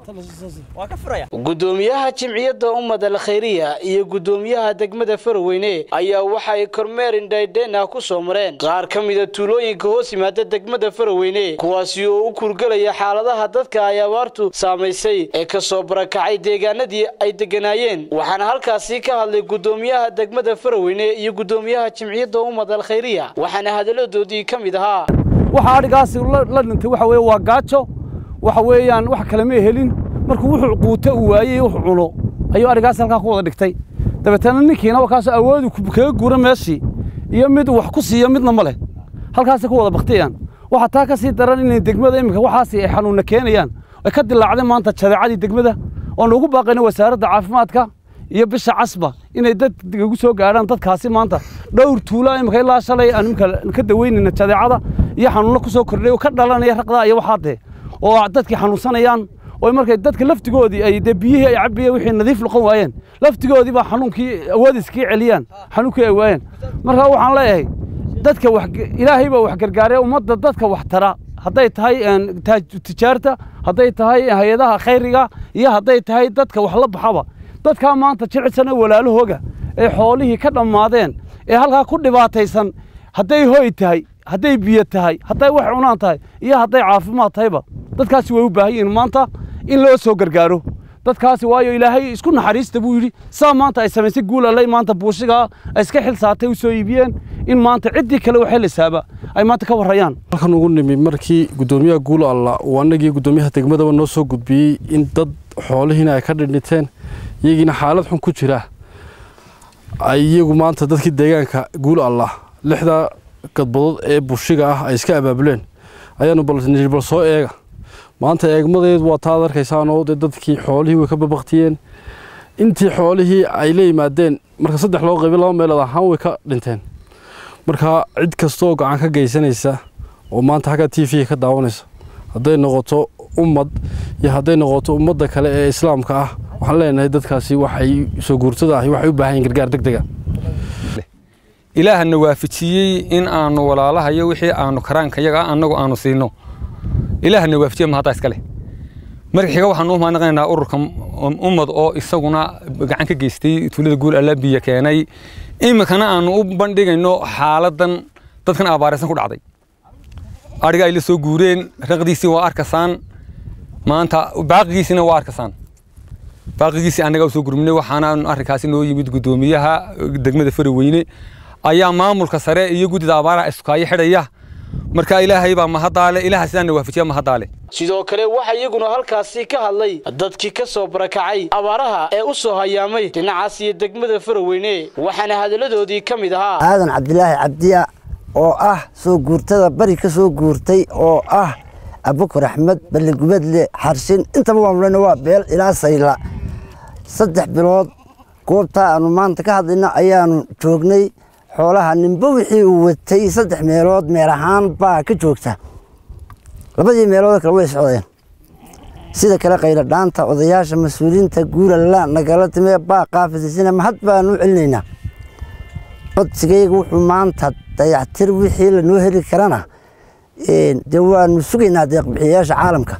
gudoomiyaha jimciyadda ummad al khayriya iyo gudoomiyaha degmada faraweyne ayaa waxay kormeer indhaydheenah ku soo mareen qaar ka mida tuulooyinka hoos yimaada degmada faraweyne kuwaasi oo u kurgelaya xaaladaha dadka ay abaartu saamaysay ee ka soo barakacay deegaanadii ay deganaayeen waxaana halkaasi ka hadlay gudoomiyaha degmada faraweyne iyo gudoomiyaha jimciyadda ummad al khayriya waxaana hadalladoodii ka mid ahaa waxa adhigaasi la dhintay waxa weeye waa gaajo waxa weeyaan wax kale ma helin markuu wuxuu quuto uu waayey wuxuu cuno ayuu adhigaasi halkaa ku wada dhigtay dabeetana ninkiina wakaasoo awoodi kaga guura meeshii iyo mid wax ku siiyo midna ma leh halkaasay ku wada baktiyaan waxaa taa ka sii daran inay degmada iminka waxaasi ay xanuunna keenayaan ay ka dilaacday maanta jadeecadii degmada oon ugu baaqayna wasaaradda caafimaadka iyo bisha casba inay dad ugu soo gaadhaan dadkaasi maanta dhowr tuula iminka ilaa shalay aan iminka ka daweynayna jadeecada iyo xanuunno ku soo kordhay oo ka dhalanaya raqdaa iyo waxaadee oo dadkii xanuunsanayaan oo markay dadka laftigoodii ay dee biyihii ay cabiyeen wixii nadiif noqon waayeen laftigoodii baa xanuunkii awoodiskii celiyaan xanuunkii ay waayeen marka waxaan leeyahay dadka wax ilaahay baa wax gargaaree ummadda dadka wax tara hadday tahay tijaarta hadday tahay hay-adaha khayriga iyo hadday tahay dadka wax la baxaba dadkaa maanta jilicsana walaalahooga ee xoolihii ka dhammaadeen ee halkaa ku dhibaataysan hadday hoy tahay hadday biyo tahay hadday wax cunaan tahay iyo hadday caafimaad tahayba dadkaasi way u baahan yihiin maanta in loo soo gargaaro dadkaasi waayo ilaahay isku naxariista buu yidhi saa maanta ay samaysay guul allay maanta buushigaa ay iska xil saatay u soo iibiyeen in maanta ciddii kale waxay lisaaba ay maanta ka warrayaan halkan ugu nimi markii guddoomiyaha guul alla uu annagii guddoomiyaha degmadaba noo soo gudbiyey in dad xoolihiina ay ka dhindhinteen iyagiina xaalad xun ku jira ay iyagu maanta dadkii deegaanka guul allah lixdaa gadbadood ee bushiga ah ay iska abaabuleen ayaanu bal soo eega maanta eegmadeed waa taad arkaysaanoo dee dadkii xoolihii way ka babaktiyeen intii xoolihii ay la yimaadeen marka saddex loo qaybi laba meelood ahaan way ka dhinteen marka cid kastooo gacan ka geysanaysa oo maanta xagga t v ka daawanaysa hadday noqoto ummad iyo hadday noqoto ummadda kale ee islaamka ah waxaan leenahay dadkaasi waxay soo guurtada ahi waxay u baahan yihin gargaar deg dega ilaahana waafajiyey in aanu walaalahayo wixii aanu karaanka yaga annagu aanu siino ilaahana waafajiye mahadda iska leh marka xiga waxaanu u mahadnaqaynaa ururka ummad oo isaguna gacan ka geystay tuulada guul alla biyo keenay iminkana aanu u bandhigayno xaaladan dadkan abaaraysan ku dhacday adhiga ay la soo guureen raqdiisii waa arkasaan maanta baaqigiisina waa arkasaan baaqigiisii annaga u soo gurminay waxaana arrinkaasi noo yimid guddoomiyaha degmada faraweyne ayaa maamulka sare iyo guddida abaaraha iskaayo xidhaya marka ilaahay baa mahadaale ilaaha sidaana waafajiya mahadaale sidoo kale waxaa iyaguna halkaasi ka hadlay dadkii ka soo barakacay abaaraha ee u soo hayaamay dhinacaas iyo degmada faraweyne waxaana hadalladoodii ka mid ahaa aadan cabdilaahi cabdiya oo ah soo guurtada bari ka soo guurtay oo ah abukur axmed balligubadle xarshin intaba waanulena waa beel ilaa sayla saddex bilood goobtaa aanu maanta ka hadlayna ayaanu joognay xoolaha ninba wixii uu watay saddex meelood meel ahaan baa ka joogta labadii meelood kale way socdeen sida kale qaylo dhaanta odayaasha mas-uuliyiinta guulalla nagala timee baa qaafisisina mahad baanu u celinaynaa codsigayga wuxuu maanta dayactir wixii lanoo heli karana dee waanu sugaynaa deeqbixiyayaasha caalamka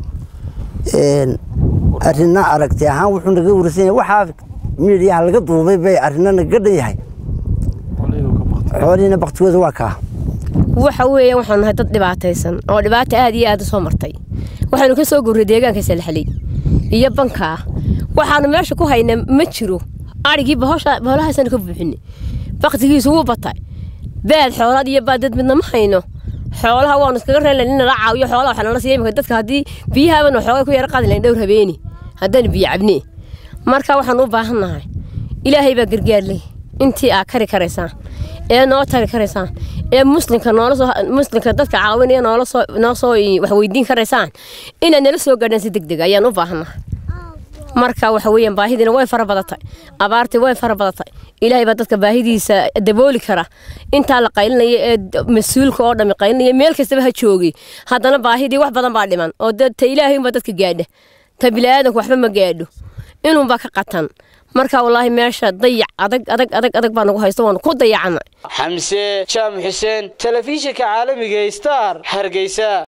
arina aragti ahaan wuxuu naga warsan yahay waxaa miidiyaha laga duubay bay arina naga dhan yahay xoolihiina baktigooda waa kaa waxa weeye waxaanu nahay dad dhibaataysan oo dhibaata aad iyo aad u soo martay waxaanu ka soo gurray deegaanka salxaley iyo bankaa waxaanu meesha ku haynaa ma jiro adhigii boholahaasanu ka buuxinay baktigiisu wuu batay baad xoolaad iyo baad dad midna ma hayno xoolaha waanu iskaga reelnayn in nala caawiyo xoolaha waxaa nala siiya imika dadka haddii biyahaabanu xoogay ku yara qaadi lahayn dhowr habeeni haddaynu biyo cabnee marka waxaanu u baahan nahay ilaahay baa gargaarley intii aa kari karaysaan ee noo tari karaysaan ee muslimka noola soo muslimka dadka caawinaya noola soo noo soo wax weydiin karaysaan inaad nala soo gaadhaan si deg deg ayaan u baahannahay marka waxa weeyaan baahidiina way fara badatay abaartii way fara badatay ilaahay baa dadka baahidiisa dabooli kara intaa la qaylinaya ee mas-uulka oo dhammi qaylinaya meel kastaba ha joogay haddana baahidii wax badan baa dhiman oo ta ilaahay unbaa dadka gaadha ta bilaadanku waxba ma gaadho inuunbaa ka qatan marka wallaahi meesha dayac adag adag adag adag baa nagu haysto waanu ku dayacana xamse jaam xuseen telefishinka caalamiga star hargeysa